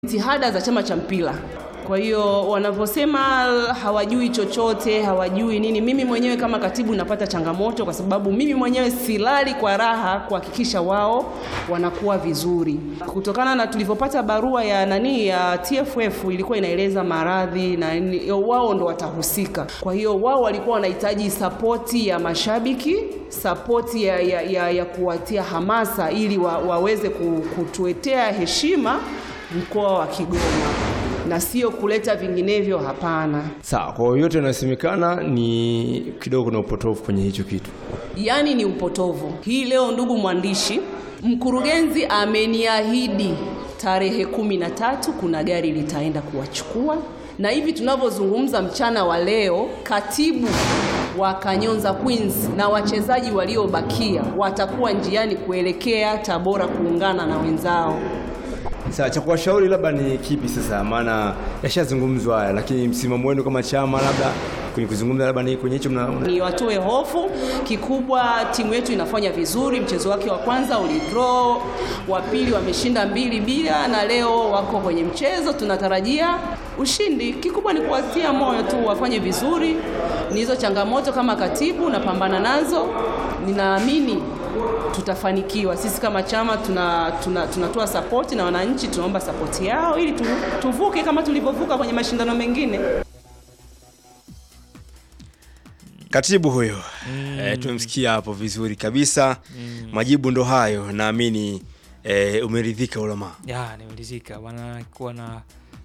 jitihada za chama cha mpira. Kwa hiyo wanavyosema hawajui chochote, hawajui nini, mimi mwenyewe kama katibu napata changamoto, kwa sababu mimi mwenyewe silali kwa raha kuhakikisha wao wanakuwa vizuri, kutokana na tulivyopata barua ya nani ya TFF ilikuwa inaeleza maradhi na nini, wao ndo watahusika. Kwa hiyo wao walikuwa wanahitaji sapoti ya mashabiki, sapoti ya, ya, ya, ya kuwatia hamasa ili wa, waweze ku- kutuetea heshima mkoa wa Kigoma na sio kuleta vinginevyo. Hapana, Sawa, kwa hiyo yote yanayosemekana ni kidogo kuna upotofu kwenye hicho kitu. yaani ni upotovu. Hii leo, ndugu mwandishi, mkurugenzi ameniahidi tarehe kumi na tatu kuna gari litaenda kuwachukua, na hivi tunavyozungumza mchana wa leo, katibu wa Kanyonza Queens na wachezaji waliobakia watakuwa njiani kuelekea Tabora kuungana na wenzao. Sasa cha kuwashauri labda ni kipi sasa? Maana yashazungumzwa haya, lakini msimamo wenu kama chama labda kwenye kuzungumza labda ni kwenye hicho mna, mna... ni watoe hofu. Kikubwa timu yetu inafanya vizuri, mchezo wake wa kwanza ulidraw, wa pili wameshinda mbili bila, na leo wako kwenye mchezo, tunatarajia ushindi. Kikubwa ni kuwatia moyo tu wafanye vizuri. Ni hizo changamoto kama katibu napambana nazo, ninaamini tutafanikiwa. Sisi kama chama tuna, tuna, tunatoa sapoti na wananchi tunaomba sapoti yao ili tu, tuvuke kama tulivyovuka kwenye mashindano mengine. Katibu huyo mm. E, tumemsikia hapo vizuri kabisa mm. Majibu ndo hayo, naamini e, umeridhika ulama. ya nimelizika wanakuwa na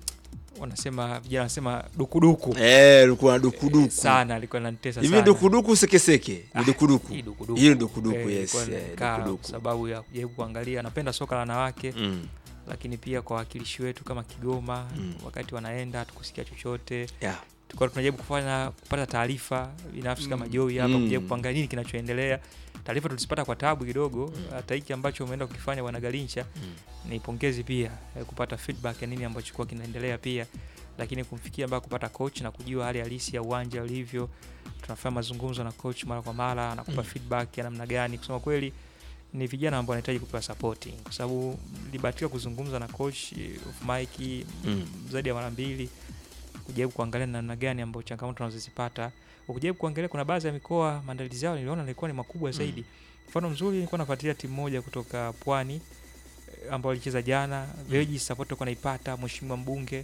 wanasema vijana wanasema dukuduku Eh, ulikuwa na dukuduku sana alikuwa nanitesa hivi, sana dukuduku sekeseke Ah, ni dukuduku hii dukuduku. hiyo ni dukuduku, Eh, yes, ilikuwa eh, nimekaa dukuduku. kwa sababu ya kujaribu kuangalia napenda soka la wanawake Mm. lakini pia kwa wakilishi wetu kama Kigoma wakati wanaenda tukusikia chochote Yeah. tulikuwa tunajaribu kufanya kupata taarifa binafsi kama Joey hapa Mm. kujaribu kuangalia nini kinachoendelea. Taarifa tulizipata kwa tabu kidogo, hata hiki ambacho umeenda kukifanya bwana Galincha ni pongezi pia eh, kupata feedback ya nini ambacho kwa kinaendelea pia, lakini kumfikia mpaka kupata coach na kujua hali halisi ya uwanja ulivyo. Tunafanya mazungumzo na coach mara kwa mara, anakupa feedback ya namna gani. Kusema kweli ni vijana ambao wanahitaji kupewa support kwa sababu nilibahatika kuzungumza na coach eh, off mic Mm. zaidi ya mara mbili kujaribu kuangalia namna gani ambayo changamoto tunazozipata. Ukijaribu kuangalia, kuna baadhi ya mikoa maandalizi yao niliona yalikuwa ni makubwa zaidi. Mfano mzuri, nilikuwa nafuatilia timu moja kutoka Pwani eh, ambao walicheza jana Veji, support alikuwa naipata, mheshimiwa mbunge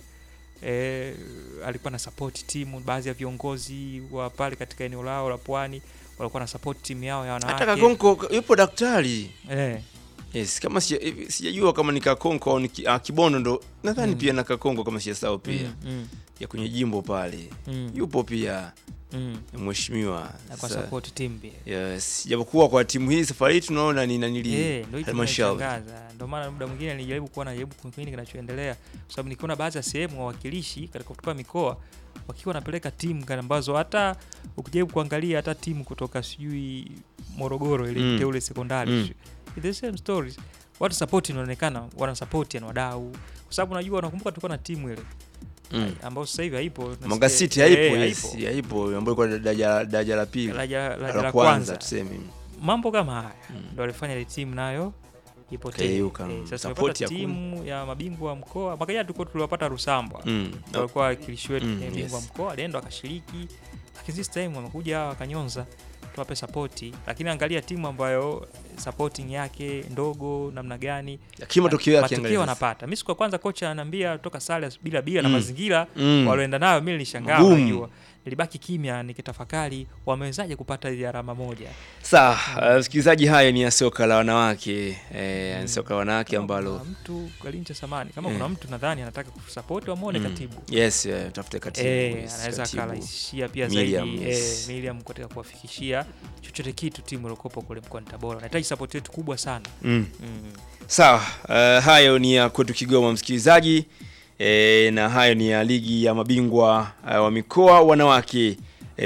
eh, alikuwa na support timu. Baadhi ya viongozi wa pale katika eneo lao la Pwani walikuwa na support timu yao ya Hata wanawake Kakonko yupo daktari eh, yes, kama sija- hivi, sijajua kama ni Kakonko au ni ki- ah, Kibondo ndo nadhani pia na Kakonko kama sijasahau pia mm, mm, ya kwenye jimbo pale mm, yupo pia mm, mheshimiwa na kwa Sasa, support timu pia yes, japokuwa kwa timu hii safari hii tunaona ni nanili Eh, ndio hicho halmashauri kinanishangaza. Ndio maana muda mwingine nilijaribu kuwa najaribu kufikiri kinachoendelea, kwa sababu nikiona baadhi ya sehemu wawakilishi katika kutoka mikoa wakiwa wanapeleka timu kana ambazo hata ukijaribu kuangalia hata timu kutoka sijui Morogoro ile Mm. Teule sekondari Mm. mm. the same stories, watu support inaonekana wana support yani wadau, kwa sababu unajua, unakumbuka tulikuwa na timu ile mm. ambayo sasa hivi haipo, tunasikia- Mwanga City Eh, haipo yes, haipo ambayo ilikuwa daraja daraja la pili Daraja- daraja la la kwanza kwanza tuseme mambo kama haya ndo alifanya ile timu nayo ipotee. Kayeyuka, Eh, mm. sasa Support tumepata hakuna. timu ya mabingwa wa mkoa mwaka jana tulikuwa tuliwapata Rusambwa Mm. Ndio walikuwa wakilishi wetu Mm, kwenye bingwa yes. mkoa alienda akashiriki, lakini this time wamekuja hawa wakanyonza tuwape sapoti, lakini angalia timu ambayo supporting yake ndogo namna gani lakini matokeo yake matokeo angalia sasa. wanapata. Mimi siku ya kwanza kocha ananiambia toka sare bila bila na Mm. mazingira Mm. walioenda nayo, mimi nilishangaa, Ngumu. unajua nilibaki kimya nikitafakari wamewezaje kupata ile alama moja. Sawa, uh, msikilizaji, haya ni ya soka la wanawake eh, ni soka la wanawake Kama ambalo kuna mtu Galincha samani kama Eh. kuna mtu nadhani anataka kusapoti wamwone Mm. katibu yes, eh, tafute katibu, Eh, yes, anaweza katibu. akarahisishia pia Miriam, zaidi yes. eh, Miriam katika kuwafikishia chochote kitu timu iliokopo kule mkoani Tabora. Nahitaji sapoti yetu kubwa sana Mm. mm. Sawa, uh, hayo ni ya kwetu Kigoma msikilizaji, e, na hayo ni ya ligi ya mabingwa uh, wa mikoa wanawake e,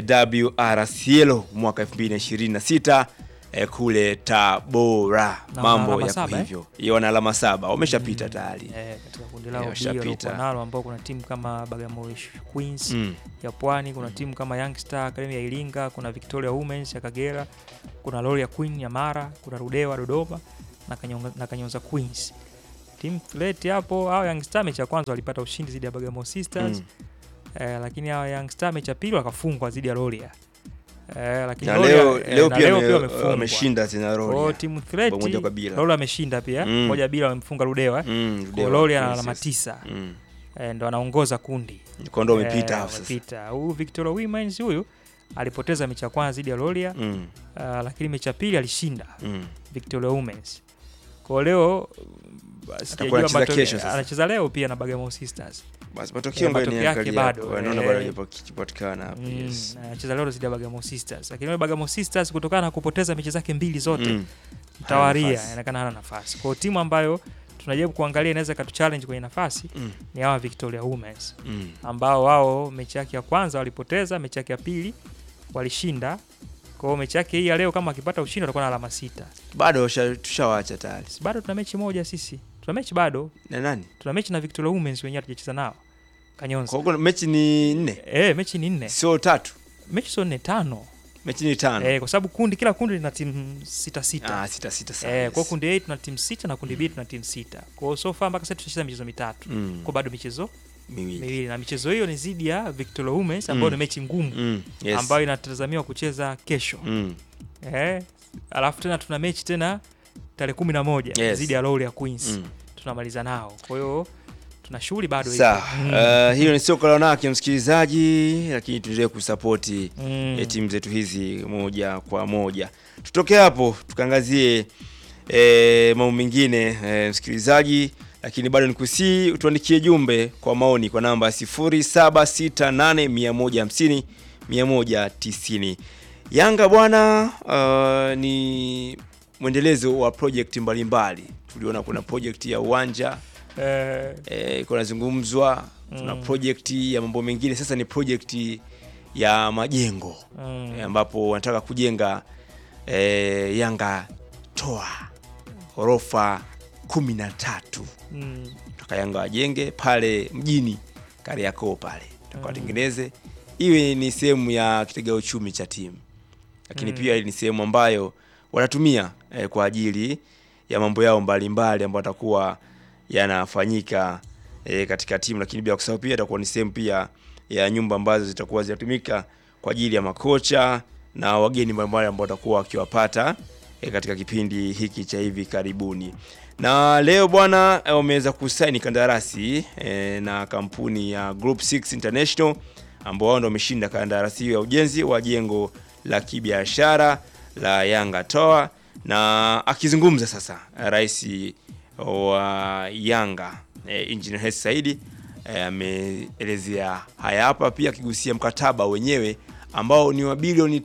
WRCL mwaka 2026 e, kule Tabora. Na Mambo wana alama yako saba, eh? hivyo eh? wana alama saba wameshapita tayari eh, katika kundi Eh, lao B washapita. waliokuwa nalo ambao kuna timu kama Bagamoyo Queens mm. ya Pwani, kuna timu kama Young Star Academy ya Iringa, kuna Victoria Women's ya Kagera, kuna Loria Queen ya Mara, kuna Rudewa Dodoma na Kanyonga, na Kanyonza Queens team threat hapo hao Young Star mechi ya kwanza walipata ushindi dhidi ya Bagamoyo Sisters Mm. eh, lakini hao Young Star mechi ya pili wakafungwa dhidi ya Loria eh, lakini na Loria- leo, eh, leo na pia leo wame- wamefungwa. wameshinda tena Kwa hiyo Roria timu threat Bao moja kwa bila. Loria ameshinda pia Mm. moja bila wamemfunga Ludewa eh. Mm, Kwa Ludewa, Loria ana yes, alama yes. tisa Mm. eh, ndo anaongoza kundi Kwa ndo Eh, wamepita hapo sasa wamepita. Huyu Victoria Women's huyu alipoteza mechi ya kwanza dhidi ya Loria Mm, uh, lakini mechi ya pili alishinda mm. Victoria Women's. Kwa leo uh, sijajua anacheza matokeo- kesho sasa. anacheza leo pia na Bagamoyo Sisters. basi matokeo Eh, ambayo matokeo ni yake angalia bado, hapo, naona eh. bado hajapatikana hapo Mm, yes anacheza leo dhidi ya Bagamoyo Sisters. Lakini leo Bagamoyo Sisters kutokana na kupoteza mechi zake mbili zote Mm. mtawaria nafasi. inaonekana hana nafasi. Kwa hiyo timu ambayo tunajaribu kuangalia inaweza ikatu challenge kwenye nafasi Mm. ni hawa Victoria Women's Mm. ambao wao mechi yake ya kwanza walipoteza, mechi yake ya pili walishinda. Kwa hiyo mechi yake hii ya leo kama akipata ushindi atakuwa na alama sita. bado washa- tushawacha tayari Si bado tuna mechi moja sisi. Tuna mechi bado. na nani Tuna mechi na Victoria Women's wenyewe hatujacheza nao. Kanyonza. kwa hiyo mechi ni nne Eh, mechi ni nne. sio tatu Mechi sio nne tano. mechi ni tano Eh, kwa sababu kundi kila kundi lina timu sita sita. ah, sita sita sana Eh, yes. kwa hiyo kundi A tuna timu sita na kundi B tuna timu sita. Kwa hiyo so far mpaka sasa tushacheza michezo mitatu. Mm. Kwa bado michezo miwili miwili na michezo hiyo ni zidi ya Victoria Women's ambayo Mm. ni mechi ngumu Mm. Yes. ambayo inatazamiwa kucheza kesho. Mm. Eh, alafu tena tuna mechi tena tarehe kumi na moja Yes. zidi ya Loria Queens. Mm. Tunamaliza nao. Kwa hiyo tuna shughuli bado ipo. sawa Mm. uh, hiyo ni soka la wanawake msikilizaji lakini tuendelee kusapoti Mm. eh, timu zetu hizi moja kwa moja tutoke hapo tukaangazie eh, mambo mengine eh, msikilizaji lakini bado nikusii tuandikie jumbe kwa maoni kwa namba 0768150150 190 yanga bwana uh, ni mwendelezo wa project mbalimbali tuliona kuna project ya uwanja Eh, eh, iko nazungumzwa tuna Mm. project ya mambo mengine sasa ni project ya majengo mm. eh, ambapo wanataka kujenga eh, yanga toa ghorofa kumi na tatu Mm. toka yanga wajenge pale mjini kariakoo pale taka Mm. watengeneze iwe ni sehemu ya kitega uchumi cha timu lakini Mm. pia ni sehemu ambayo watatumia eh, kwa ajili ya mambo yao mbalimbali ambayo watakuwa yanafanyika eh, katika timu lakini bila kusahau pia itakuwa ni sehemu pia ya nyumba ambazo zitakuwa zinatumika kwa ajili ya makocha na wageni mbalimbali ambao watakuwa wakiwapata eh, katika kipindi hiki cha hivi karibuni na leo bwana eh, wameweza kusaini kandarasi eh, na kampuni ya Group 6 International ambao wao ndio wameshinda kandarasi hiyo ya ujenzi wa jengo la kibiashara la Yanga Tower na akizungumza sasa rais wa Yanga eh, Engineer Hersi Saidi eh, ameelezea haya hapa, pia akigusia mkataba wenyewe ambao ni wa bilioni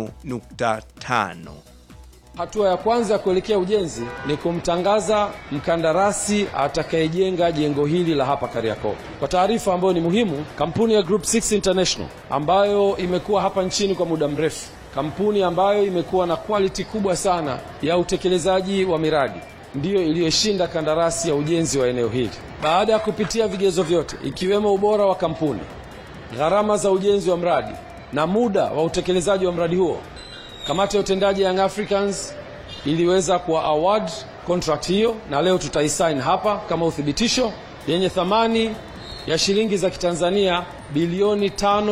5.5. Hatua ya kwanza ya kuelekea ujenzi ni kumtangaza mkandarasi atakayejenga jengo hili la hapa Kariakoo. Kwa taarifa ambayo ni muhimu, kampuni ya Group 6 International ambayo imekuwa hapa nchini kwa muda mrefu, kampuni ambayo imekuwa na quality kubwa sana ya utekelezaji wa miradi ndiyo iliyoshinda kandarasi ya ujenzi wa eneo hili. Baada ya kupitia vigezo vyote ikiwemo ubora wa kampuni, gharama za ujenzi wa mradi na muda wa utekelezaji wa mradi huo, kamati ya utendaji ya Young Africans iliweza kuwa award contract hiyo, na leo tutaisign hapa kama uthibitisho, yenye thamani ya shilingi za Kitanzania bilioni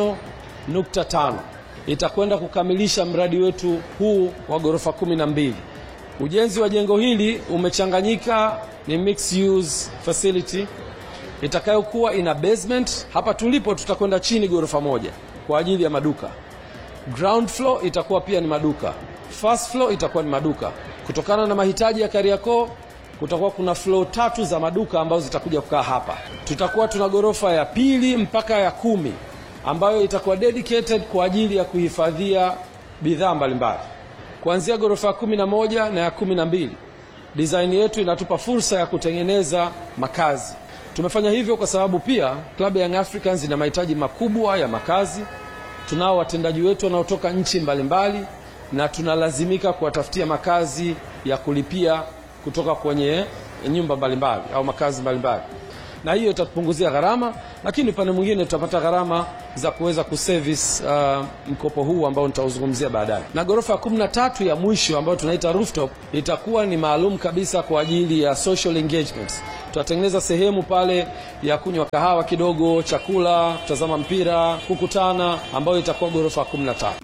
5.5 itakwenda kukamilisha mradi wetu huu wa ghorofa kumi na mbili. Ujenzi wa jengo hili umechanganyika, ni mixed use facility itakayokuwa ina basement. Hapa tulipo tutakwenda chini ghorofa moja kwa ajili ya maduka. Ground floor itakuwa pia ni maduka, first floor itakuwa ni maduka. Kutokana na mahitaji ya Kariakoo, kutakuwa kuna floor tatu za maduka ambazo zitakuja kukaa hapa. Tutakuwa tuna ghorofa ya pili mpaka ya kumi ambayo itakuwa dedicated kwa ajili ya kuhifadhia bidhaa mbalimbali, kuanzia ghorofa ya kumi na moja na ya kumi na mbili. Design yetu inatupa fursa ya kutengeneza makazi. Tumefanya hivyo kwa sababu pia klabu ya Young Africans ina mahitaji makubwa ya makazi. Tunao watendaji wetu wanaotoka nchi mbalimbali na tunalazimika kuwatafutia makazi ya kulipia kutoka kwenye nyumba mbalimbali au makazi mbalimbali. na hiyo itatupunguzia gharama, lakini upande mwingine tutapata gharama za kuweza kuservice uh, mkopo huu ambao nitauzungumzia baadaye. Na ghorofa ya kumi na tatu ya mwisho ambayo tunaita rooftop itakuwa ni maalum kabisa kwa ajili ya social engagement. Tutatengeneza sehemu pale ya kunywa kahawa kidogo, chakula, kutazama mpira, kukutana, ambayo itakuwa ghorofa ya kumi na tatu.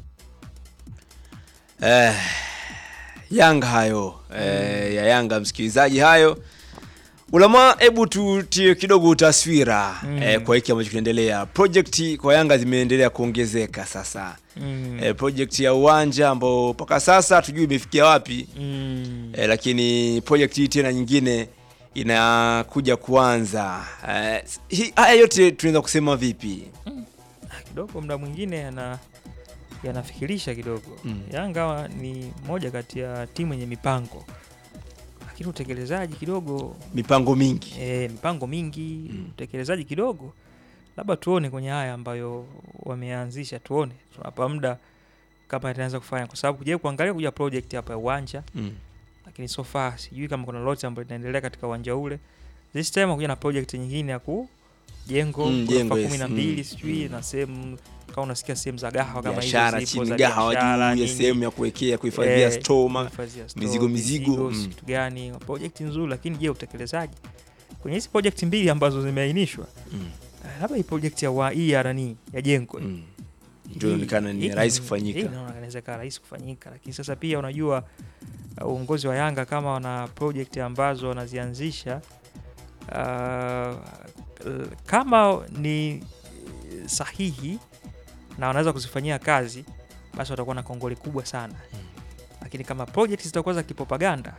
Eh, Yanga hayo eh, ya Yanga msikilizaji, hayo Ulama, hebu tutie kidogo taswira eh, kwa hiki ambacho kinaendelea. Project kwa Yanga zimeendelea kuongezeka sasa. Mm. Eh, project ya uwanja ambao mpaka sasa hatujui imefikia wapi Mm. eh, lakini project hii tena nyingine inakuja kuanza. Eh, hii- haya yote tunaweza kusema vipi? kidogo muda mwingine yana yanafikirisha kidogo Mm. Yanga ni moja kati ya timu yenye mipango lakini utekelezaji kidogo Mipango mingi e, mipango mingi Mm. utekelezaji kidogo labda tuone kwenye haya ambayo wameanzisha tuone tunapa muda kama itaanza kufanya kwa sababu kuja kuangalia kuja project hapa ya uwanja mm. lakini so far sijui kama kuna lolote ambayo linaendelea katika uwanja ule this time kuja na project nyingine ya ku jengo Mm, ghorofa jengo, kumi yes. na mbili Mm, sijui mm. na sehemu kama unasikia sehemu za gahawa kama hizo biashara zipo chini za gahawa biashara, juu ya nini. sehemu ya kuwekea kuhifadhia Eh, store ma- kuhifadhia store, mizigo, mizigo, mm. kitu gani project nzuri lakini je utekelezaji kwenye hizi project mbili ambazo zimeainishwa mm. eh, labda hii project ya wa hii ya nani ya jengo mm. hii- ndio inaonekana ni hii- rahisi hii kufanyika. inaona inaweza ikawa rahisi kufanyika lakini sasa pia unajua uh, uongozi wa Yanga kama wana project ambazo wanazianzisha uh, kama ni sahihi na wanaweza kuzifanyia kazi basi watakuwa na kongole kubwa sana lakini kama project zitakuwa za kipropaganda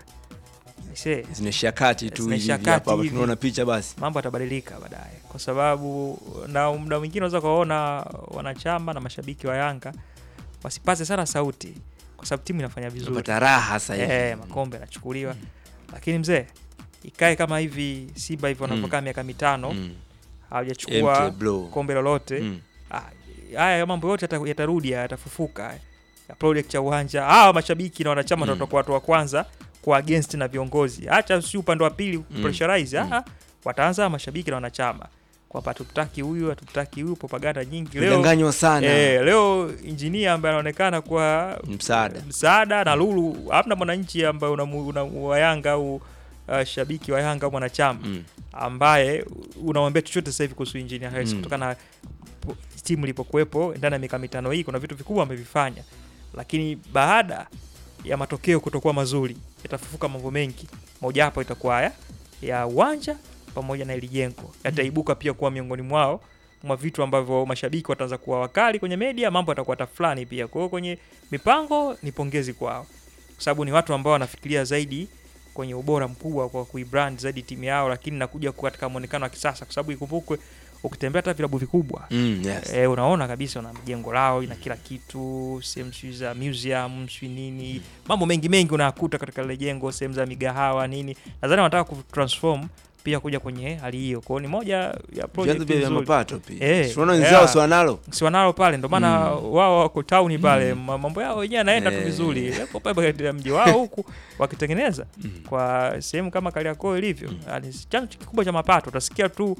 aisee, zinaishia kati tu Zinaishia hivi hapa kati hapa hivi. tunaona picha basi mambo yatabadilika baadaye, kwa sababu na muda mwingine unaweza kuwaona wanachama na mashabiki wa Yanga wasipaze sana sauti, kwa sababu timu inafanya vizuri unapata raha sasa hivi eh, makombe yanachukuliwa, lakini mzee, ikae kama hivi Simba hivyo Mm. wanavyokaa miaka mitano Mm. hawajachukua Empty blow. kombe lolote Mm. Ah, haya mambo yote yata- yatarudi yatafufuka ya project ya uwanja hawa mashabiki na wanachama Mm. mm. watakuwa watu wa kwanza kwa against na viongozi hacha si upande wa pili Mm. pressurize Mm. ah, wataanza mashabiki na wanachama kwamba hatutaki huyu hatutaki huyu propaganda nyingi leo Kudanganywa sana eh, leo injinia ambaye anaonekana kwa msaada msaada na lulu hamna mwananchi ambaye una, una, wa Yanga au uh, shabiki wa Yanga au mwanachama mm. ambaye unamwambia chochote sasa hivi kuhusu Engineer Hersi Mm. kutokana na po- timu ilipokuwepo ndani ya miaka mitano hii, kuna vitu vikubwa amevifanya, lakini baada ya matokeo kutokuwa mazuri yatafufuka mambo mengi, mojawapo itakuwa haya ya uwanja pamoja na ili jengo yataibuka pia kuwa miongoni mwao mwa vitu ambavyo mashabiki wataanza kuwa wakali kwenye media, mambo yatakuwa tafulani pia. Kwa hiyo kwenye mipango ni pongezi kwao, kwa sababu ni watu ambao wanafikiria zaidi kwenye ubora mkubwa kwa kuibrand zaidi timu yao, lakini nakuja katika muonekano wa kisasa, kwa sababu ikumbukwe, ukitembea hata vilabu vikubwa Mm, yes. e, unaona kabisa una jengo lao ina kila kitu, sehemu sijui za museum sijui nini, mambo mengi mengi unayakuta katika lile jengo, sehemu za migahawa nini. Nadhani wanataka kutransform pia kuja kwenye hali hiyo, kwa hiyo ni moja ya vyanzo project pia vya nzuri mapato pia Eh, tunaona yeah. wenzao si wanalo si wanalo pale, ndo maana Mm. wao wako tauni pale, Mm. ma- mambo yao wenyewe yanaenda tu Eh. vizuri, wako pale katika mji wao huku wakitengeneza Mm. kwa sehemu kama Kariakoo ilivyo, yani chanzo kikubwa cha mapato. Utasikia tu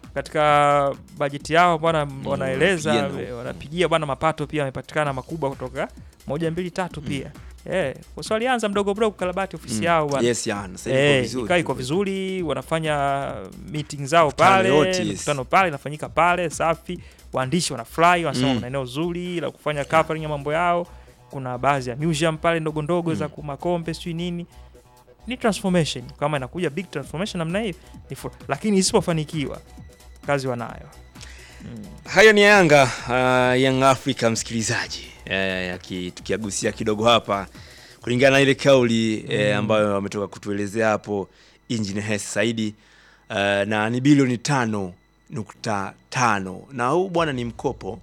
katika bajeti yao bwana, wanaeleza wanapigia na- eh, wanapigia bwana, mapato pia yamepatikana makubwa kutoka moja mbili tatu pia eh, kwa sababu walianza mdogo mdogo kukarabati ofisi Mm. yao bwana yes ya sasa iko Eh, vizuri ikaa iko vizuri, wanafanya meeting zao Mikutano pale, yote, yes. mikutano pale inafanyika pale, safi. Waandishi wanafurahi, wanasema Mm. kuna eneo zuri la kufanya covering ya mambo yao. Kuna baadhi ya museum pale ndogo ndogo za Mm. kumakombe sijui nini. Ni transformation, kama inakuja big transformation namna hiyo ni fu- lakini isipofanikiwa kazi wanayo. Mm. hayo ni Yanga uh, Young Africa msikilizaji eh, yaki- tukiagusia kidogo hapa kulingana na ile kauli eh, ambayo wametoka kutuelezea hapo Engineer Hersi Saidi uh, na ni bilioni tano nukta tano na huu bwana ni mkopo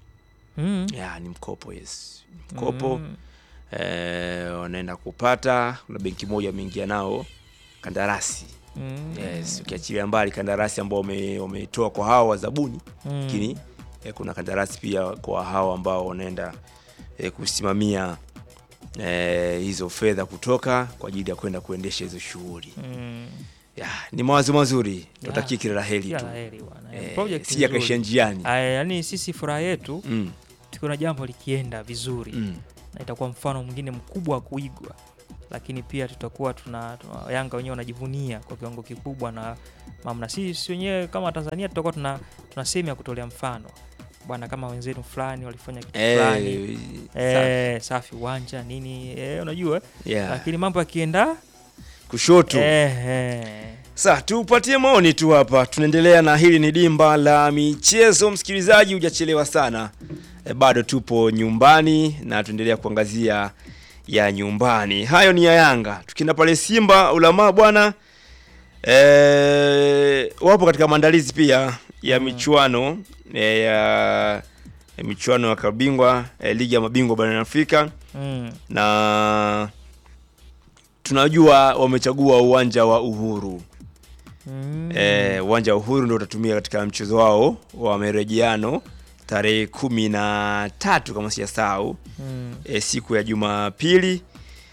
Mm. ya ni mkopo yes Ni mkopo Mm. eh, wanaenda kupata kuna benki moja wameingia nao kandarasi Mm. yes ukiachilia mbali kandarasi ambao wame- wameitoa kwa hawa wazabuni Mm. lakini eh, kuna kandarasi pia kwa hawa ambao wanaenda eh, kusimamia eh, hizo fedha kutoka kwa ajili ya kwenda kuendesha hizo shughuli Mm. Ya, ni mawazo mazuri. Ya. Tutakie kila la heri Kila tu. la heri bwana. Eh, Project sija nzuri. kaishia njiani. Aya, yani sisi furaha yetu Mm. tukiona jambo likienda vizuri Mm. na itakuwa mfano mwingine mkubwa wa kuigwa, lakini pia tutakuwa tuna, tuna Yanga wenyewe wanajivunia kwa kiwango kikubwa na mamna. Sisi wenyewe kama Tanzania tutakuwa tuna, tuna sehemu ya kutolea mfano bwana, kama wenzetu fulani walifanya kitu fulani Eh, safi. eh, safi uwanja nini eh, unajua Yeah. lakini mambo yakienda Kushoto. eh, eh. Sa tupatie maoni tu hapa. Tunaendelea na hili ni dimba la michezo. Msikilizaji, hujachelewa sana e, bado tupo nyumbani na tuendelea kuangazia ya nyumbani. Hayo ni ya Yanga. Tukienda pale Simba Ulamaa bwana e, wapo katika maandalizi pia ya michuano e, ya ya michuano ya kabingwa e, ligi ya mabingwa barani Afrika Mm. na tunajua wamechagua uwanja wa Uhuru. Mm. Eh, uwanja wa Uhuru ndio utatumia katika mchezo wao wa marejeano tarehe kumi na tatu kama sijasahau, Mm. eh, siku ya Jumapili,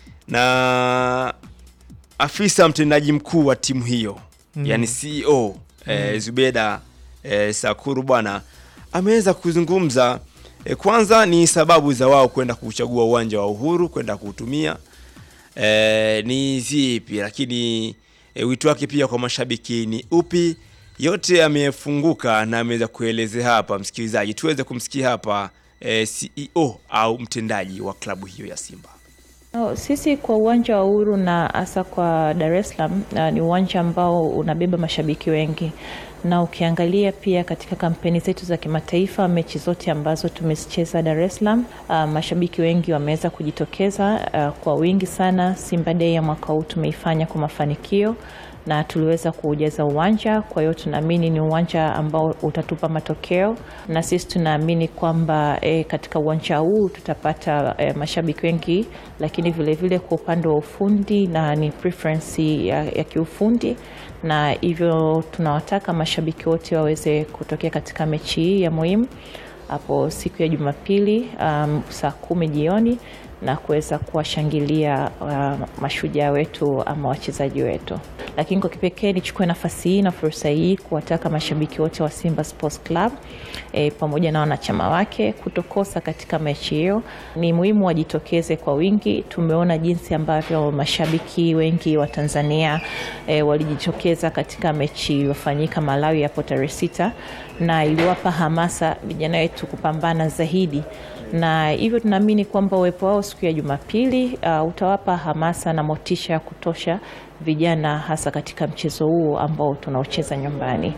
na afisa mtendaji mkuu wa timu hiyo Mm. yani CEO eh, Zubeda eh, Sakuru bwana ameweza kuzungumza eh, kwanza ni sababu za wao kwenda kuchagua uwanja wa Uhuru kwenda kuutumia eh, ni zipi, lakini eh, wito wake pia kwa mashabiki ni upi? Yote amefunguka na ameweza kuelezea hapa, msikilizaji, tuweze kumsikia hapa eh, CEO au mtendaji wa klabu hiyo ya Simba. No, sisi kwa uwanja wa Uhuru na hasa kwa Dar es Salaam uh, ni uwanja ambao unabeba mashabiki wengi, na ukiangalia pia katika kampeni zetu za kimataifa, mechi zote ambazo tumezicheza Dar es Salaam, uh, mashabiki wengi wameweza kujitokeza uh, kwa wingi sana. Simba Day ya mwaka huu tumeifanya kwa mafanikio na tuliweza kuujaza uwanja. Kwa hiyo tunaamini ni uwanja ambao utatupa matokeo, na sisi tunaamini kwamba e, katika uwanja huu tutapata e, mashabiki wengi, lakini vilevile kwa upande wa ufundi na ni preference ya, ya kiufundi, na hivyo tunawataka mashabiki wote waweze kutokea katika mechi hii ya muhimu hapo siku ya Jumapili um, saa kumi jioni na kuweza kuwashangilia uh, mashujaa wetu ama wachezaji wetu. Lakini kwa kipekee nichukue nafasi hii na fursa hii kuwataka mashabiki wote wa Simba Sports Club e, pamoja na wanachama wake kutokosa katika mechi hiyo. Ni muhimu wajitokeze kwa wingi. Tumeona jinsi ambavyo mashabiki wengi wa Tanzania e, walijitokeza katika mechi iliyofanyika Malawi hapo tarehe sita na iliwapa hamasa vijana wetu kupambana zaidi na hivyo tunaamini kwamba uwepo wao siku ya Jumapili uh, utawapa hamasa na motisha ya kutosha vijana hasa katika mchezo huo ambao tunaocheza nyumbani.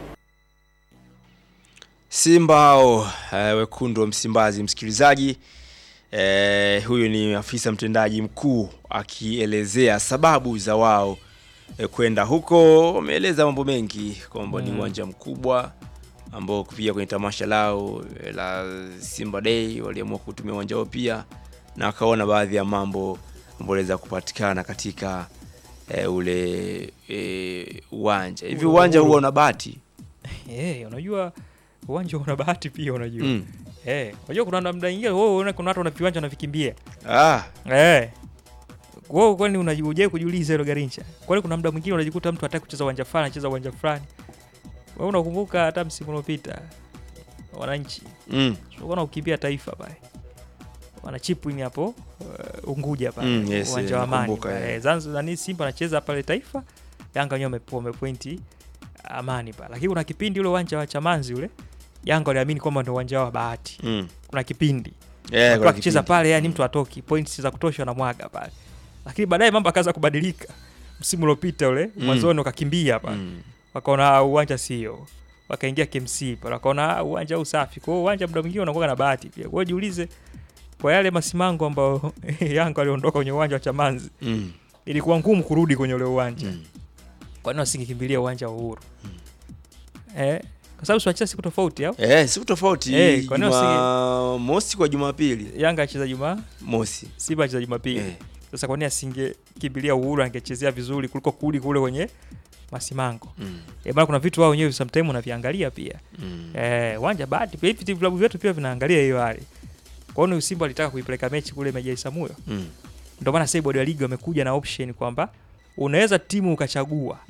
Simba hao eh, wekundu wa Msimbazi, msikilizaji eh, huyu ni afisa mtendaji mkuu akielezea sababu za wao eh, kwenda huko. Wameeleza mambo mengi kwamba ni uwanja mkubwa ambao pia kwenye tamasha lao eh, la Simba Day waliamua kutumia uwanja huo pia, na wakaona baadhi ya mambo ambayo waliweza kupatikana katika eh, ule eh, uwanja hivi. Uwanja huo una bati Eh, unajua uwanja una bahati pia unajua. mm. Eh, unajua kuna namna nyingine wewe unaona kuna watu wana viwanja wanavikimbia. ah. Eh. Wewe kwani unajuje kujiuliza hilo Garincha? Kwani kuna muda mwingine unajikuta mtu hataki kucheza uwanja fulani, anacheza uwanja fulani. Wewe unakumbuka hata msimu uliopita wananchi mm. tulikuwa na ukimbia taifa pale. Wana chipwing hapo uh, Unguja pale Mm, yes, uwanja eh, wa Amani. nakumbuka, pale. eh. Zanzibar ni Simba anacheza pale taifa. Yanga wenyewe wamepo- wamepointi Amani pale. Lakini kuna kipindi ule uwanja wa Chamanzi ule Yanga waliamini kwamba ndio uwanja wao wa bahati. Mm. Kuna kipindi Yeah, watu kuna akicheza kipindi. pale yani mtu atoki points za kutosha na mwaga pale lakini baadaye mambo akaanza kubadilika msimu uliopita ule Mm. mwanzoni wakakimbia pale Mm. wakaona "Ah, uwanja sio wakaingia KMC pale wakaona "Ah, uwanja huu safi kwa hiyo uwanja muda mwingine unakuwa na bahati pia kwa hiyo jiulize kwa yale masimango ambayo Yanga waliondoka kwenye uwanja wa Chamanzi Mm. ilikuwa ngumu kurudi kwenye ule uwanja Mm. kwa nini wasingekimbilia uwanja wa Uhuru eh kwa sababu siwacheza siku tofauti au Eh, siku tofauti Eh, kwa nini Juma mosi kwa Jumapili Yanga acheza Jumaa mosi Simba acheza Jumapili eh. Sasa kwa nini asingekimbilia Uhuru angechezea vizuri kuliko kurudi kule kwenye Masimango? mm. Eh, bana kuna vitu wao wenyewe sometimes unaviangalia pia. Mm. Eh, uwanja bahati pia hivi vilabu vyetu pia vinaangalia hiyo hali. Kwa hiyo Simba alitaka kuipeleka mechi kule Meja Isamuyo. Mm. Ndio maana sasa bodi ya ligi wamekuja na option kwamba unaweza timu ukachagua Mm.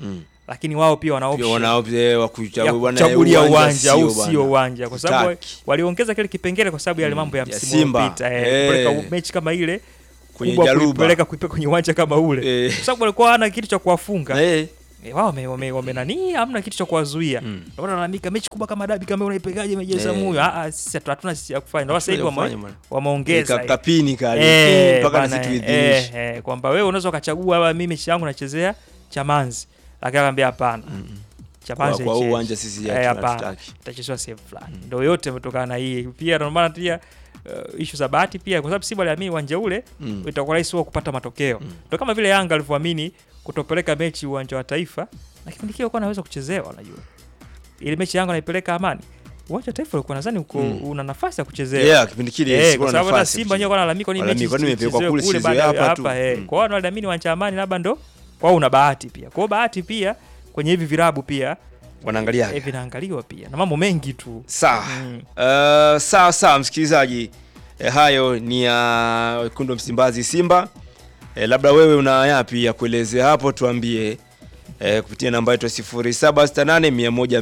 lakini wao pia wana Pia option wanao eh, wa ya kuchagua bwana, kuchagulia eh, uwanja au bwana. sio uwanja, kwa sababu Hataki. waliongeza kile kipengele kwa sababu ya yale mambo ya ya msimu Simba. uliopita eh, Eh. kupeleka mechi kama ile Kwenye kubwa Jaruba. kuipeleka kuipeleka kwenye uwanja kama ule Eh. kwa sababu walikuwa hawana kitu cha kuwafunga Eh, Eh, wao wame, wame, wame nani hamna kitu cha kuwazuia Mm. ndio maana wanalalamika mechi kubwa kama dabi kama unaipigaje mechi ya Eh. Samuyo ah ah, sisi hatu- hatuna sisi ya kufanya ndio sasa hivi Kufanya wame, bwana. wameongeza Ka- kapini kale Eh, mpaka na bana, sisi eh, tuidhinishe. eh, kwamba wewe unaweza ukachagua "Baba, mimi mechi yangu nachezea Chamanzi lakini akamwambia hapana Chamanzi Kwa- kwa haichezi. uwanja sisi Eh, hatuna- hapana hatutaki. itachezewa sehemu fulani ndio yote yametokana na hii pia ndio maana pia uh, ishu za bahati pia kwa sababu Simba aliamini uwanja ule Mm. itakuwa rahisi wao kupata matokeo ndio kama vile Yanga alivyoamini kutopeleka mechi uwanja wa Taifa na kipindi kile walikuwa wanaweza kuchezewa unajua ile mechi Yanga naipeleka Amani uwanja wa Taifa ulikuwa nadhani uko una nafasi ya kuchezewa Yeah, kipindi kile Eh, sikuwa kwa na sababu hata nafasi ya Simba wenyewe kucheza. wanalalamika kwa nini mechi Walalamika, kwani imepelekwa isichezewe kule, kule isichezewe baada ya hapa tu. hapa eh. Mm. Kwa hiyo wanaamini uwanja wa Amani labda ndo kwao una bahati pia. Kwa hiyo bahati pia kwenye hivi virabu pia wanaangalia eh, vinaangaliwa pia na mambo mengi tu. sawa Mm. Uh, sawa sawa msikilizaji eh, hayo ni ya wekundu wa Msimbazi Simba eh, labda wewe una yapi ya kuelezea hapo tuambie eh, kupitia namba yetu ya 0768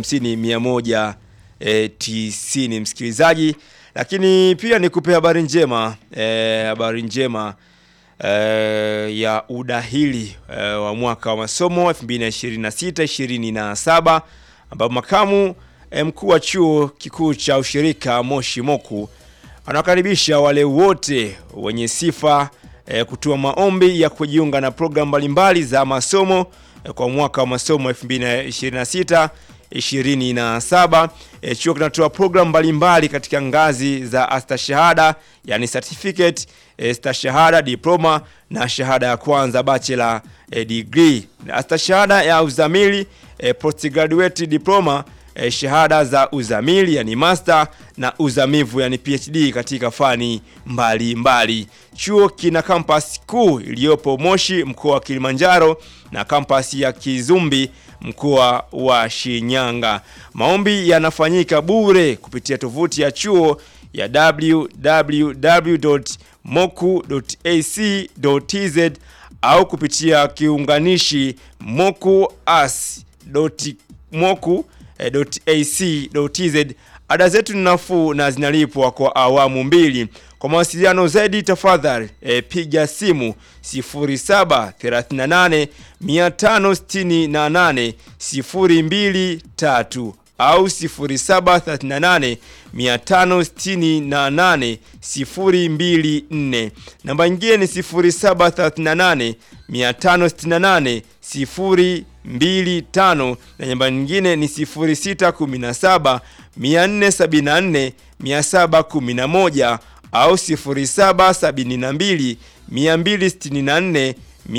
150 190 msikilizaji lakini pia nikupe habari njema eh, habari njema eh, ya udahili eh, wa mwaka wa masomo 2026-2027 ambapo makamu eh, mkuu wa chuo kikuu cha ushirika Moshi Moku anawakaribisha wale wote wenye sifa eh, kutoa maombi ya kujiunga na programu mbalimbali za masomo eh, kwa mwaka wa masomo 2026 27. E, chuo kinatoa programu mbalimbali katika ngazi za astashahada yani certificate, e, stashahada, diploma na shahada ya kwanza bachelor e, degree. Na Astashahada ya uzamili e, postgraduate diploma e, shahada za uzamili yani master na uzamivu yani PhD katika fani mbalimbali mbali. Chuo kina kampasi kuu iliyopo Moshi mkoa wa Kilimanjaro na kampasi ya Kizumbi mkoa wa Shinyanga. Maombi yanafanyika bure kupitia tovuti ya chuo ya www.moku.ac.tz au kupitia kiunganishi mokuas.moku.ac.tz. Ada zetu ni nafuu na zinalipwa kwa awamu mbili. Kwa mawasiliano zaidi tafadhali e, piga simu 0738 568 023 au 0738 568 024. Namba nyingine ni 0738 568 025 na namba nyingine ni 0617 474 711 au 0772 264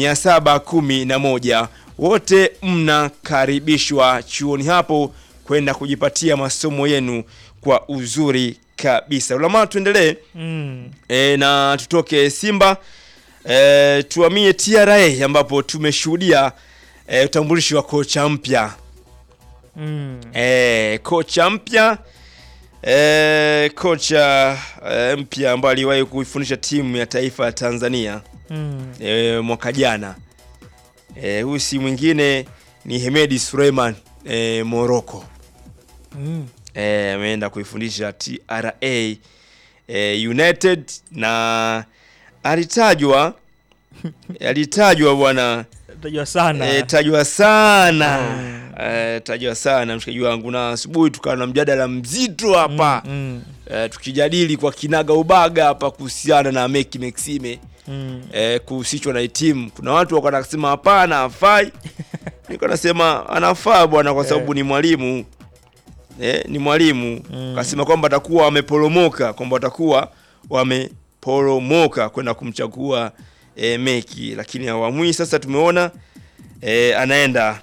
711. Wote mnakaribishwa chuoni hapo kwenda kujipatia masomo yenu kwa uzuri kabisa. Ulama, tuendelee Mm. e, na tutoke Simba e, tuamie TRA ambapo tumeshuhudia e, utambulishi wa kocha mpya Mm. e, kocha mpya e, kocha e, mpya ambaye aliwahi kuifundisha timu ya taifa ya Tanzania Mm. e, mwaka jana e, huyu si mwingine ni Hemedi Suleiman e, Morocco Mm. e, ameenda kuifundisha TRA e, United na alitajwa alitajwa bwana Tajwa sana. e, tajwa sana e, tajwa sana mshikaji wangu, na asubuhi tukawa na mjadala mzito hapa Mm. e, tukijadili kwa kinaga ubaga hapa kuhusiana na Meki Maxime Mm. eh, kuhusishwa na hii timu. Kuna watu wako nasema hapana, hafai. Niko nasema anafaa bwana, kwa sababu ni mwalimu eh, ni mwalimu Mm. kasema kwamba atakuwa wameporomoka, kwamba watakuwa wameporomoka kwenda kumchagua eh, Meki, lakini awamu hii sasa tumeona eh, anaenda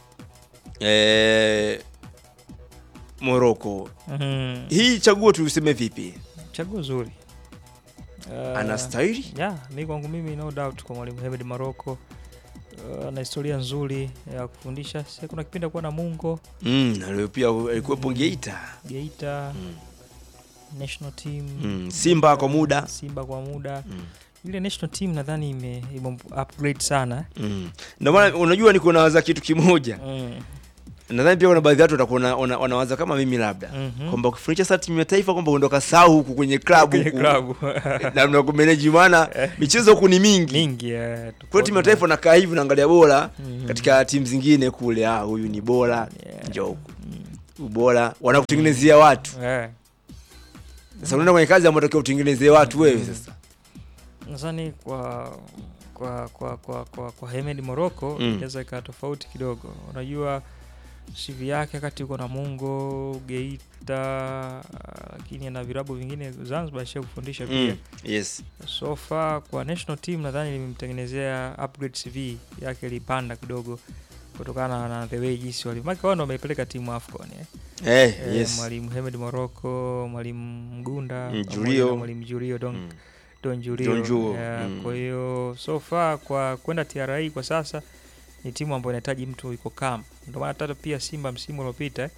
eh, Morocco. Mm. Hii chaguo tuliseme vipi? Chaguo zuri. Uh, Anastahili? Yeah, mi kwangu mimi no doubt kwa mwalimu Hemed Maroko uh, ana historia nzuri ya kufundisha. Sasa kuna kipindi kuwa na Mungo Mm, na leo pia alikuwepo Geita. Geita national team Mm, Simba kwa muda. Simba kwa muda Mm. ile national team nadhani ime, ime upgrade sana Mm. Ndio maana unajua niko nawaza kitu kimoja. mm. Nadhani pia kuna baadhi ya watu watakuwa wana- wana- wanawaza kama mimi labda Mhm. kwamba ukifundisha sasa timu ya taifa kwamba ondoka sau huku kwenye klabu Kwenye huku. klabu na mnakumeneji maana michezo huku ni mingi. mingi eh, Kwa tofauti timu ya na- taifa nakaa hivi naangalia bora Mhm. katika timu zingine kule, ah, huyu ni bora, Yeah. njoo huku. Ubora wanakutengenezea watu. eh. Sasa unaenda kwenye kazi ambayo unatakiwa utengenezee watu wewe sasa. nadhani kwa kwa kwa kwa kwa, kwa Hemed Morocco Mm. inaweza ikawa tofauti kidogo. Unajua CV yake wakati yuko na Mungo Geita, lakini ana virabu vingine Zanzibar ashia kufundisha pia Mm. Yes. so far kwa national team nadhani limemtengenezea upgrade CV yake ilipanda kidogo kutokana na the way jinsi wali maki wao ndo wameipeleka timu AFCON eh. Eh, Eh, yes. mwalimu Hemed Morocco, mwalimu Mgunda, Mm, pamoja Julio. na mwalimu Julio Don Mm. Don Julio. Don Julio, Yeah, mm. Kwa hiyo so far kwa kwenda TRA kwa sasa ni timu ambayo inahitaji mtu yuko calm. Ndio maana hata pia Simba msimu uliopita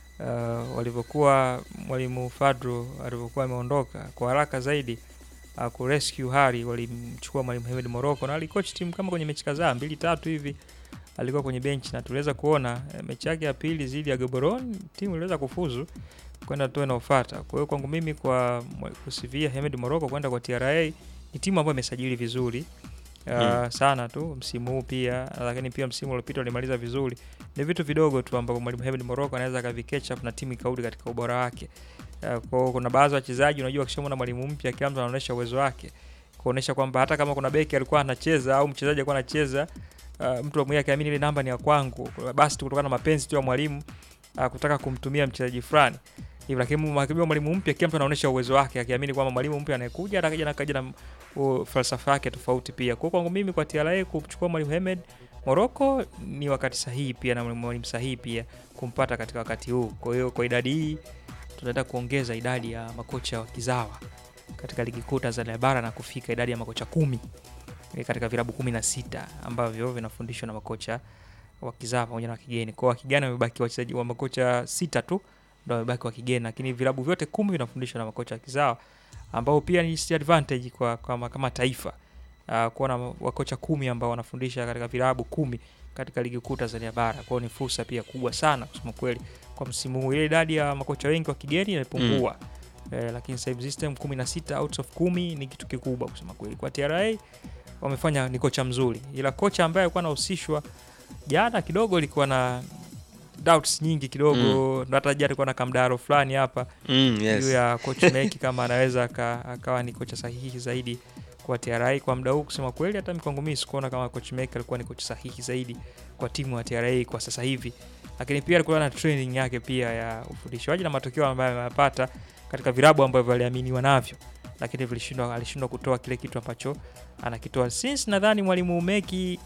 uh, walivyokuwa mwalimu Fadro alivyokuwa ameondoka kwa haraka zaidi uh, ku rescue Hari walimchukua mwalimu Hemed Morocco na alikoach timu kama kwenye mechi kadhaa mbili tatu hivi alikuwa kwenye bench na tuliweza kuona eh, mechi yake ya pili dhidi ya Gaborone timu iliweza kufuzu kwenda tu inaofuata. Kwa hiyo kwangu mimi kwa mwa- kusivia Hemed Morocco kwenda kwa TRA ni timu ambayo imesajili vizuri uh, Mm. sana tu msimu huu pia, lakini pia msimu uliopita walimaliza vizuri. Ni vitu vidogo tu ambavyo mwalimu Hemed Morocco anaweza akavicatch up na timu ikarudi katika ubora wake. Uh, kwa hiyo kuna baadhi ya wachezaji unajua, akishamwona mwalimu mpya, kila mtu anaonyesha uwezo wake, kuonyesha kwamba hata kama kuna beki alikuwa anacheza au mchezaji alikuwa anacheza uh, mtu mwenyewe akiamini ile namba ni ya kwangu, basi tu kutokana na mapenzi tu ya mwalimu uh, kutaka kumtumia mchezaji fulani hivyo, lakini akijua mwalimu mpya, kila mtu anaonyesha uwezo wake, akiamini kwamba mwalimu mpya anayekuja atakaja na kaja na uh, falsafa yake tofauti pia. Kwa hiyo kwangu mimi kwa TRA kumchukua mwalimu Hemed Morocco ni wakati sahihi pia na mwalimu sahihi pia kumpata katika wakati huu. Kwa hiyo kwa idadi hii tunataka kuongeza idadi ya makocha wa kizawa katika ligi kuu Tanzania bara na kufika idadi ya makocha kumi eh, katika vilabu kumi na sita ambavyo vinafundishwa na makocha wa kizawa pamoja na wa kigeni. Kwa hiyo wa kigeni wamebaki wachezaji wa makocha sita tu ndio wamebaki wa kigeni, lakini vilabu vyote kumi vinafundishwa na makocha wa kizawa ambao pia ni advantage kwa, kwa kama taifa uh, kuwa na wakocha kumi ambao wanafundisha katika vilabu kumi katika ligi kuu Tanzania bara. Kwa hiyo ni fursa pia kubwa sana kusema kweli kwa msimu huu. Ile idadi ya makocha wengi wa kigeni imepungua eh, lakini sasa hivi system 16 out of 10 ni kitu kikubwa kusema kweli. Kwa TRA wamefanya ni kocha mzuri, ila kocha ambaye alikuwa anahusishwa jana kidogo ilikuwa na doubts nyingi kidogo mm. hata jana alikuwa na kamdaro fulani hapa Mm, juu yes. ya coach Meki kama anaweza aka- akawa ni kocha sahihi zaidi kwa TRA kwa muda huu. Kusema kweli, hata mimi kwangu mimi sikuona kama coach Meki alikuwa ni kocha sahihi zaidi kwa timu ya TRA kwa sasa hivi, lakini pia alikuwa na training yake pia ya ufundishaji na matokeo ambayo ameyapata katika vilabu ambavyo aliaminiwa navyo, lakini vilishindwa, alishindwa kutoa kile kitu ambacho anakitoa. Since nadhani mwalimu Meki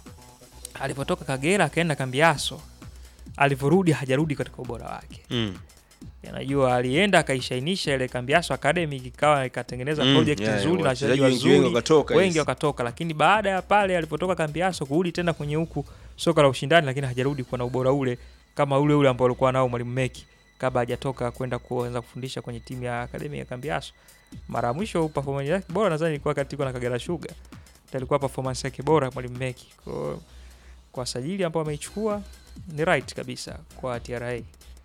alipotoka Kagera akaenda Kambiaso, alivyorudi hajarudi katika ubora wake Mm. najua alienda akaishainisha ile Kambiaso Academy ikawa ikatengeneza Mm, project yeah, nzuri na wachezaji wachezaji wengi wengi wazuri wakatoka, wengi yes. wakatoka, lakini baada ya pale alipotoka Kambiaso kurudi tena kwenye huku soka la ushindani, lakini hajarudi kuwa na ubora ule kama ule ule ambao alikuwa nao mwalimu Meki kabla hajatoka kwenda kuanza kufundisha kwenye timu ya akademi ya Kambiaso. Mara ya mwisho performance yake bora nadhani ilikuwa katika na Kagera Sugar, ndio ilikuwa performance yake bora mwalimu Meki. Kwa kwa sajili ambao ameichukua ni right kabisa kwa TRA.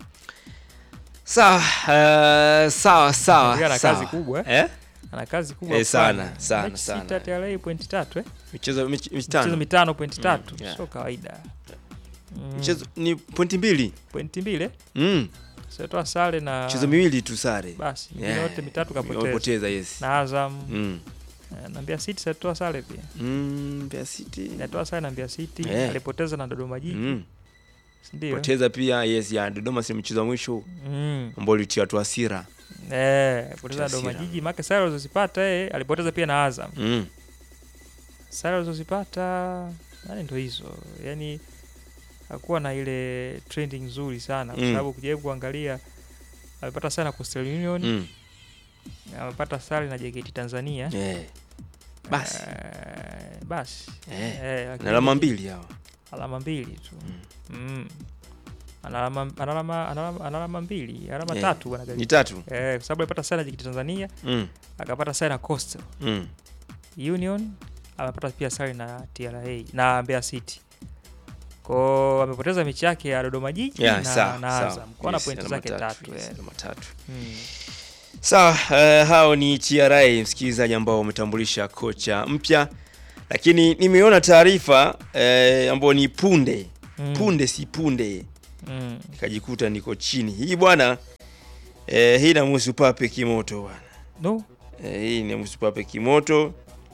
Sawa, eh, sawa sawa. Yeye ana sawa. kazi kubwa, eh? Eh? ana kazi kubwa Eh, sana, kufanya. sana, Mechi sana. sita TRA pointi tatu eh? Michezo michezo michezo mitano. mitano pointi tatu yeah. sio kawaida mm. Michezo ni pointi mbili. pointi mbili eh? Mm. sitoa sare na Michezo miwili tu sare. basi mingine Yeah. yote mitatu kapoteza Wamepoteza, yes. na Azam Mm. eh, na Mbeya City sitoa sare pia Mm, Mbeya City. inatoa sare na Mbeya City Yeah. alipoteza na Dodoma Jiji Mm. ndio Poteza pia yes ya Dodoma si mchezo wa mwisho mm. ambao ulitia watu hasira. eh alipoteza na Hasira. Dodoma Jiji maana sare alizozipata eh alipoteza pia na Azam Mm. sare alizozipata yani ndo hizo yani hakuwa na ile trending nzuri sana kwa Mm. sababu kujaribu kuangalia amepata sare na Coastal Union Mm. amepata sare na JKT Tanzania Eh. Basi. Eh, basi Eh. Eh, lakini Na alama mbili hao. alama mbili tu mm. ana alama ana alama ana alama- ana alama mbili alama Eh, tatu bwana Ni Gari. tatu. eh, kwa sababu alipata sare na JKT Tanzania Mm. akapata sare na Coastal Mm. Union amepata pia sare na TRA na Mbeya City. Kwao amepoteza mechi yake ya Dodoma Jiji Yeah, na, sawa, na sawa. Azam. Kwa na Yes, pointi alama zake tatu. yes, eh. alama tatu. Mm. Sawa, uh, hao ni TRA msikilizaji, ambao wametambulisha kocha mpya, lakini nimeona taarifa uh, ambayo ni punde Mm. punde, si punde, Mm. nikajikuta niko chini hii bwana. Uh, hii namhusu Pape Kimoto bwana. No. Uh, hii namhusu Pape Kimoto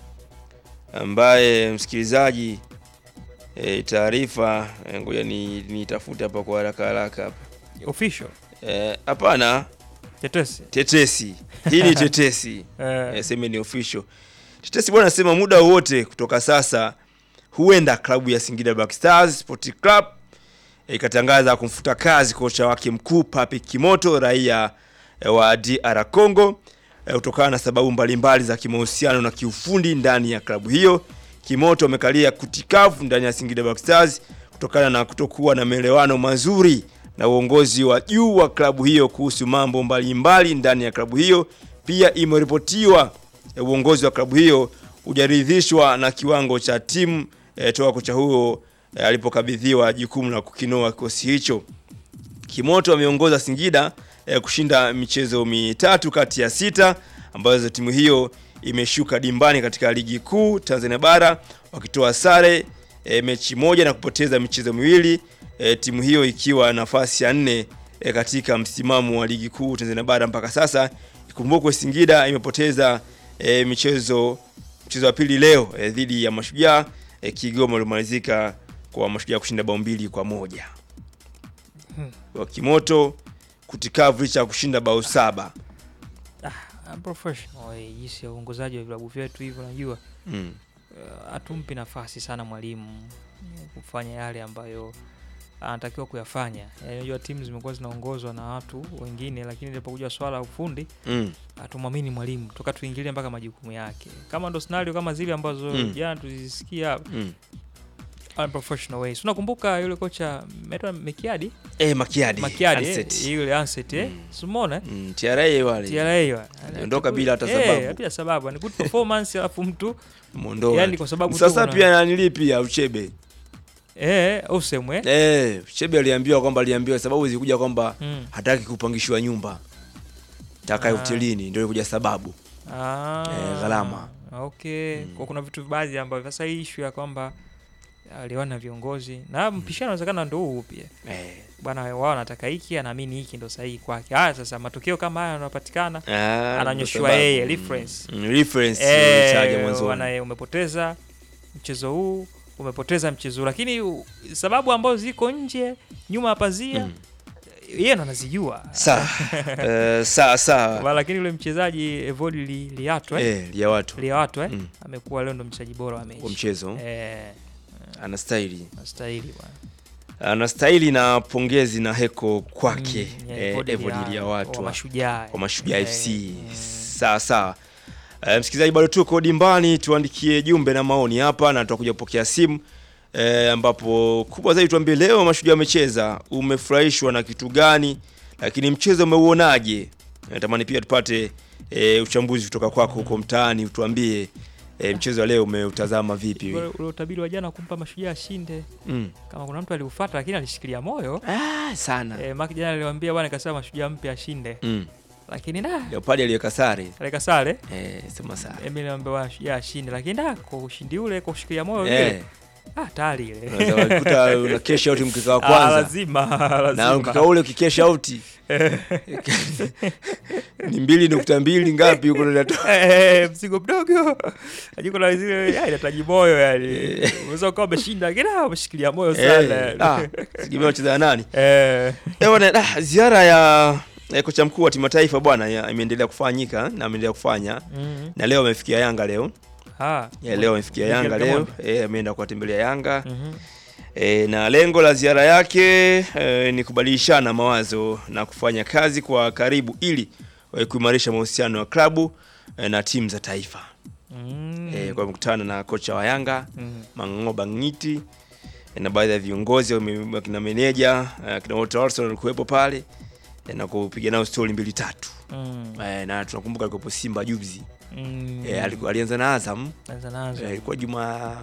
ambaye msikilizaji, uh, taarifa eh, ngoja ni nitafute hapa kwa haraka haraka hapa. Official. Eh, Hapana, Tetesi. tetesi hii ni tetesi Eh. Eh, seme ni official. Tetesi bwana anasema muda wowote kutoka sasa huenda klabu ya Singida Black Stars Sport Club eh, ikatangaza kumfuta kazi kocha wake mkuu Pape Kimoto raia eh, wa DR Congo eh, kutokana na sababu mbalimbali za kimahusiano na kiufundi ndani ya klabu hiyo. Kimoto amekalia kutikavu ndani ya Singida Black Stars kutokana na kutokuwa na maelewano mazuri na uongozi wa juu wa klabu hiyo kuhusu mambo mbalimbali ndani ya klabu hiyo. Pia imeripotiwa eh, uongozi wa klabu hiyo hujaridhishwa na kiwango cha timu eh, toka kocha huyo eh, alipokabidhiwa jukumu la kukinoa kikosi hicho. Kimoto ameongoza Singida eh, kushinda michezo mitatu kati ya sita ambazo timu hiyo imeshuka dimbani katika ligi kuu Tanzania bara wakitoa sare eh, mechi moja na kupoteza michezo miwili eh, timu hiyo ikiwa nafasi ya nne eh, katika msimamo wa ligi kuu Tanzania bara mpaka sasa. Ikumbukwe Singida imepoteza eh, michezo mchezo wa pili leo eh, dhidi ya Mashujaa eh, Kigoma ulimalizika kwa Mashujaa kushinda bao mbili kwa moja wa Kimoto kutikavu licha ya kushinda bao saba. I'm professional eh, jinsi ya uongozaji wa vilabu vyetu hivyo najua Mm. uh, hatumpi nafasi sana mwalimu eh, kufanya yale ambayo anatakiwa kuyafanya. Eh, Unajua timu zimekuwa zinaongozwa na watu wengine, lakini ilipokuja swala la ufundi Mm. hatumwamini mwalimu toka tuingilie mpaka majukumu yake. Kama ndo scenario kama zile ambazo Mm. jana tulizisikia hapa, Mm. unprofessional ways. Unakumbuka yule kocha Metwa Mekiadi Eh, Makiadi. Makiadi eh, Anseti. yule Anset eh, simona Mm, TRA wale. TRA wa. Aliondoka bila hata Eh, sababu. bila sababu ni good performance alafu mtu Mondoa. yani kwa sababu tu Sasa una- pia nanili pia Uchebe. eh usemwe Eh, Uchebe aliambiwa kwamba aliambiwa sababu zilikuja kwamba mm. hataki kupangishiwa nyumba. Taka Ah. hotelini ndio ilikuja sababu. ah, Eh, gharama. okay kwa kuna vitu baadhi ambavyo sasa hii issue ya kwamba aliwana na viongozi na mpishano inawezekana ndo huu pia Eh. bwana wao wanataka hiki anaamini hiki ndo sahihi kwake haya sasa matokeo kama haya yanapatikana Ah, Ananyoshiwa ndio sababu. yeye, Mm. reference. Mm, reference ilitaja eh, mwanzo. wana- umepoteza mchezo huu umepoteza mchezo huu lakini u- sababu ambazo ziko nje nyuma ya pazia Mm. yeye ndo anazijua Sawa. Eh, sawa sawa. Wa- lakini yule mchezaji Evodi Li- Liato eh? Eh, lia watu Liato eh? Mm. amekuwa leo ndo mchezaji bora wa kwa mechi mchezo eh, anastahili. nastahili bwana Anastahili na pongezi na heko kwake Mm, yeah, eh, Evodi Evodi Lia- lia watu wa wa- mashujaa kwa Mashujaa Eh, FC. mm. Sawa sawa. Uh, msikilizaji, bado tuko dimbani, tuandikie jumbe na maoni hapa na tutakuja kupokea simu eh, ambapo kubwa zaidi tuambie leo Mashujaa wamecheza, umefurahishwa na kitu gani? Lakini mchezo umeuonaje? Natamani pia tupate eh, uchambuzi kutoka kwako huko mtaani, utuambie eh, mchezo wa leo umeutazama vipi? Ule ule utabiri wa jana kumpa mashujaa ashinde Mm. kama kuna mtu aliufuata lakini alishikilia moyo Ah, sana. eh, maki jana aliwaambia bwana kasema mashujaa mpe ashinde Mm. lakini da Leopard aliyeka sare. aleka sare Eh, sema sare. Emily aliwaambia bwana mashujaa ashinde lakini da kwa ushindi ule kwa kushikilia moyo Eh, vile ah tayari ile unaweza kukuta una cash out mkeka wa Ah, kwanza. lazima na lazima mkeka ule ukikesha auti ni mbili nukta mbili ngapi huko natoa Eh, mzigo mdogo ajiko na zile ya, inahitaji moyo yani unaweza ukawa umeshinda lakini ah, umeshikilia moyo sana sigimea wacheza na nani eh Eh, bwana, ah, ziara ya ya kocha mkuu wa timu ya taifa bwana ya- imeendelea kufanyika na ameendelea kufanya mm. na leo amefikia Yanga leo ah ya, leo amefikia Miguel Yanga leo Gamondi. eh, ameenda kuwatembelea Yanga Mhm. E, na lengo la ziara yake e, ni kubadilishana mawazo na kufanya kazi kwa karibu ili e, kuimarisha mahusiano ya klabu e, na timu za taifa. Mm. E, kwa mkutano na kocha wa Yanga Mm. Mang'oba Ngiti e, na baadhi ya viongozi wame- wakina meneja e, kina Walter Olson walikuwepo pale eh, na kupiga nao stori mbili tatu Mm. eh, na tunakumbuka alikuwepo Simba juzi Mm. eh, aliku- alianza na Azam Anza nazo. eh, ilikuwa juma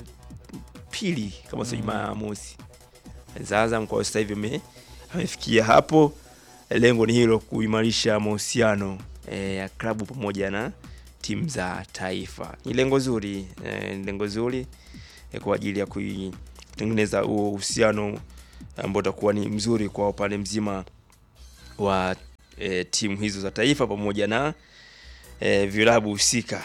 pili kama sio juma mosi za Azam. Kwa hiyo sasa hivi ame- amefikia hapo. Lengo ni hilo, kuimarisha mahusiano eh, ya klabu pamoja na timu za taifa. Ni lengo zuri eh, ni lengo zuri eh, kwa ajili ya kuitengeneza huo uhusiano ambao utakuwa ni mzuri kwa upande mzima wa eh, timu hizo za taifa pamoja na eh, vilabu husika.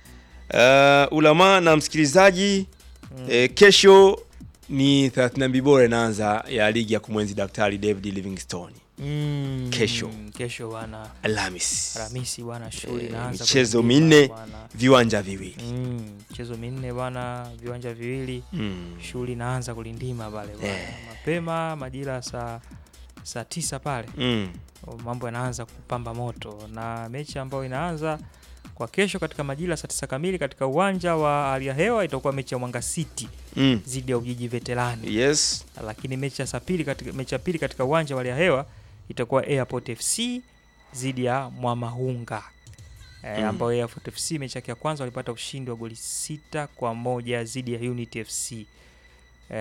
Uh, ulama na msikilizaji eh, kesho ni 32 bora inaanza ya ligi ya kumwenzi Daktari David Livingstone Mm. Kesho. Kesho bwana. Alhamis, Alhamisi bwana shughuli Eh, inaanza. michezo kwenye minne. dimba bwana. viwanja viwili Mm, michezo minne bwana, viwanja viwili, mm. shughuli inaanza kulindima pale bwana. Eh. Mapema majira saa saa tisa pale Mm. mambo yanaanza kupamba moto, na mechi ambayo inaanza kwa kesho katika majira saa tisa kamili katika uwanja wa hali ya hewa itakuwa mechi ya Mwanga City Mm. dhidi ya Ujiji Veterani, Yes. lakini mechi ya saa pili katika mechi ya pili katika uwanja wa hali ya hewa itakuwa Airport FC dhidi ya Mwamahunga e, Mm. ambayo Airport FC mechi yake ya kwanza walipata ushindi wa goli sita kwa moja dhidi ya Unity FC. E,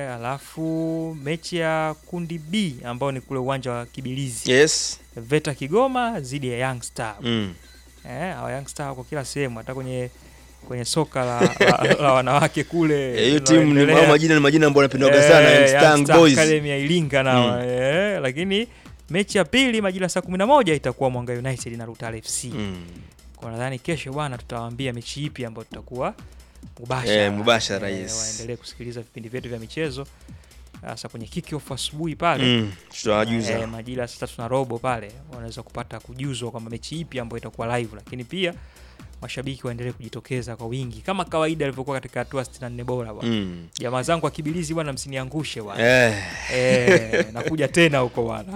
alafu mechi ya kundi B ambayo ni kule uwanja wa Kibilizi Yes. Veta Kigoma dhidi ya Young Star. Mm. Eh, hawa Young Star wako kila sehemu hata kwenye kwenye soka la, la, la wanawake kule. Eh, hiyo timu ni linaloendelea. hao majina ni majina ambayo yanapendwaga sana Eh, Young Young Star Star Boys. Academy ya Iringa na eh, lakini mechi ya pili majira saa 11 itakuwa Mwanga United na Rutale FC. Mm. Kwa nadhani kesho bwana tutawaambia mechi ipi ambayo tutakuwa mubashara. Eh, mubashara, yes. Waendelee kusikiliza vipindi vyetu vya michezo hasa kwenye kick off asubuhi pale. Mm. Tutawajuza. Eh, majira saa tatu na robo pale wanaweza kupata kujuzwa kwamba mechi ipi ambayo itakuwa live, lakini pia mashabiki waendelee kujitokeza kwa wingi kama kawaida ilivyokuwa katika hatua 64 bora bwana. Mm. Jamaa zangu wa Kibilizi bwana, msiniangushe bwana. Eh. Eh, nakuja tena huko bwana.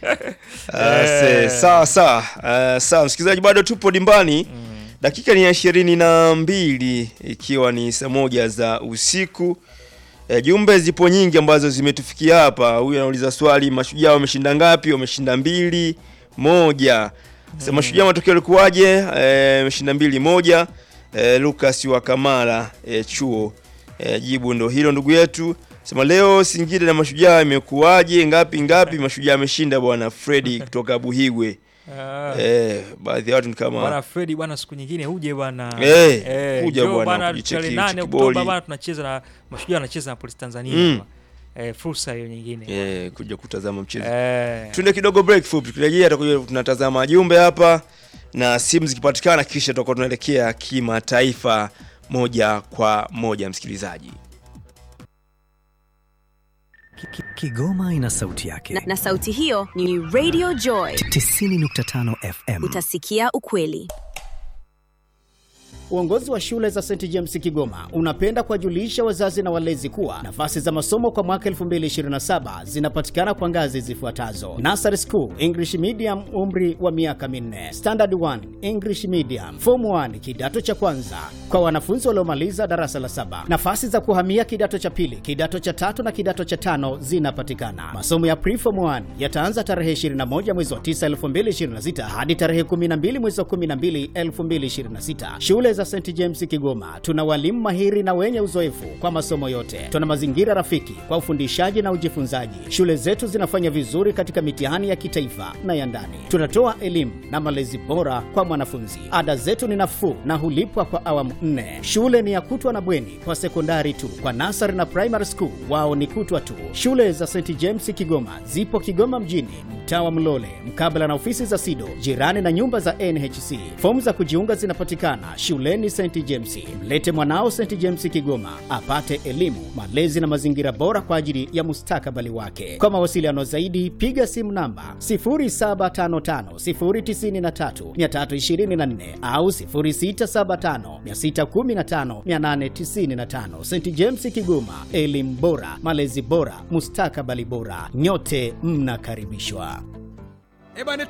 Ah, se- sawa sawa Ah, sawa msikilizaji bado tupo dimbani dakika ni ya ishirini na mbili ikiwa ni saa moja za usiku e, jumbe zipo nyingi ambazo zimetufikia hapa huyu anauliza swali mashujaa wameshinda ngapi wameshinda mbili moja sasa mashujaa matokeo yalikuwaje Eh, wameshinda mbili moja e, Lucas wa Kamara e, chuo e, jibu ndo hilo ndugu yetu sema leo Singida na mashujaa imekuwaje ngapi ngapi mashujaa ameshinda bwana Freddy kutoka Buhigwe Ah. Eh, baadhi ya watu ni Bwana kama Fredi bwana, siku nyingine uje bwana. Eh, kuja njoo bwana, tarehe kujicheki nane kiboli. Oktoba bwana, tunacheza na Mashujaa anacheza na Polisi Tanzania. Mm. Eh, fursa hiyo nyingine. eh, kuja kutazama mchezo. Eh. Tuende kidogo break fupi, tukirejea tutakuja tunatazama jumbe hapa na simu zikipatikana, kisha tutakuwa tunaelekea kimataifa moja kwa moja, msikilizaji. Ki- ki- Kigoma ina sauti yake. na, na sauti hiyo ni Radio Joy. 90.5 FM. Utasikia ukweli. Uongozi wa shule za St James Kigoma unapenda kuwajulisha wazazi na walezi kuwa nafasi za masomo kwa mwaka 2027 zinapatikana kwa ngazi zifuatazo: Nursery School English Medium, umri wa miaka minne; Standard 1 English Medium; Form 1 kidato cha kwanza kwa wanafunzi waliomaliza darasa la saba. Nafasi za kuhamia kidato cha pili, kidato cha tatu na kidato cha tano zinapatikana. Masomo ya Preform 1 yataanza tarehe 21 mwezi wa 9 2026 hadi tarehe 12 mwezi wa 12 2026. Shule za St James Kigoma tuna walimu mahiri na wenye uzoefu kwa masomo yote. Tuna mazingira rafiki kwa ufundishaji na ujifunzaji. Shule zetu zinafanya vizuri katika mitihani ya kitaifa na ya ndani. Tunatoa elimu na malezi bora kwa mwanafunzi. Ada zetu ni nafuu na hulipwa kwa awamu nne. Shule ni ya kutwa na bweni kwa sekondari tu. Kwa nasari na primary school wao ni kutwa tu. Shule za St James Kigoma zipo Kigoma mjini, mtaa wa Mlole, mkabala na ofisi za SIDO, jirani na nyumba za NHC. Fomu za kujiunga zinapatikana shuleni St James. Mlete mwanao St James Kigoma apate elimu, malezi na mazingira bora kwa ajili ya mustakabali wake. Kwa mawasiliano zaidi, piga simu namba 0755093324 au 0675615895. St James Kigoma, elimu bora, malezi bora, mustakabali bora. Nyote mnakaribishwa.